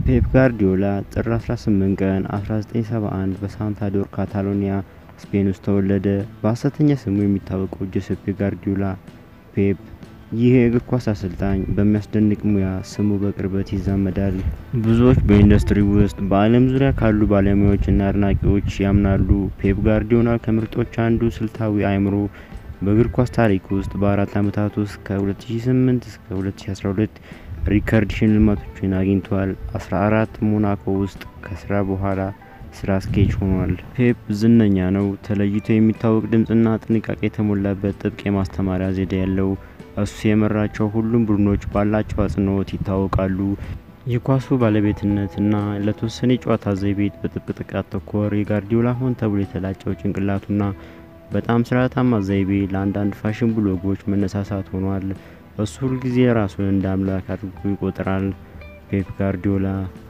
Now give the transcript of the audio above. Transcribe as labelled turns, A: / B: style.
A: ፔፕ ጋርዲዮላ ጥር 18 ቀን 1971 በሳንታዶር ካታሎኒያ ስፔን ውስጥ ተወለደ። በሐሰተኛ ስሙ የሚታወቀው ጆሴፔ ጋርዲዮላ ፔፕ ይህ የእግር ኳስ አሰልጣኝ በሚያስደንቅ ሙያ ስሙ በቅርበት ይዛመዳል። ብዙዎች በኢንዱስትሪ ውስጥ በዓለም ዙሪያ ካሉ ባለሙያዎችና አድናቂዎች ያምናሉ ፔፕ ጋርዲዮላ ከምርጦች አንዱ ስልታዊ አእምሮ በእግር ኳስ ታሪክ ውስጥ በአራት ዓመታት ውስጥ ከ2008 እስከ 2012 ሪከርድ ሽልማቶችን አግኝቷል። 14 ሞናኮ ውስጥ ከስራ በኋላ ስራ አስኪያጅ ሆኗል። ፔፕ ዝነኛ ነው። ተለይቶ የሚታወቅ ድምፅና ጥንቃቄ የተሞላበት ጥብቅ የማስተማሪያ ዘዴ ያለው እሱ የመራቸው ሁሉም ቡድኖች ባላቸው አጽንኦት ይታወቃሉ። የኳሱ ባለቤትነት እና ለተወሰነ የጨዋታ ዘይቤ በጥብቅ ጥቃት ተኮር የጋርዲዮላ ሆን ተብሎ የተላጨው ጭንቅላቱና በጣም ስርዓታማ ዘይቤ ለአንዳንድ ፋሽን ብሎጎች መነሳሳት ሆኗል። እሱ ሁልጊዜ ራሱን እንደ አምላክ አድርጎ ይቆጥራል። ፔፕ ጋርዲዮላ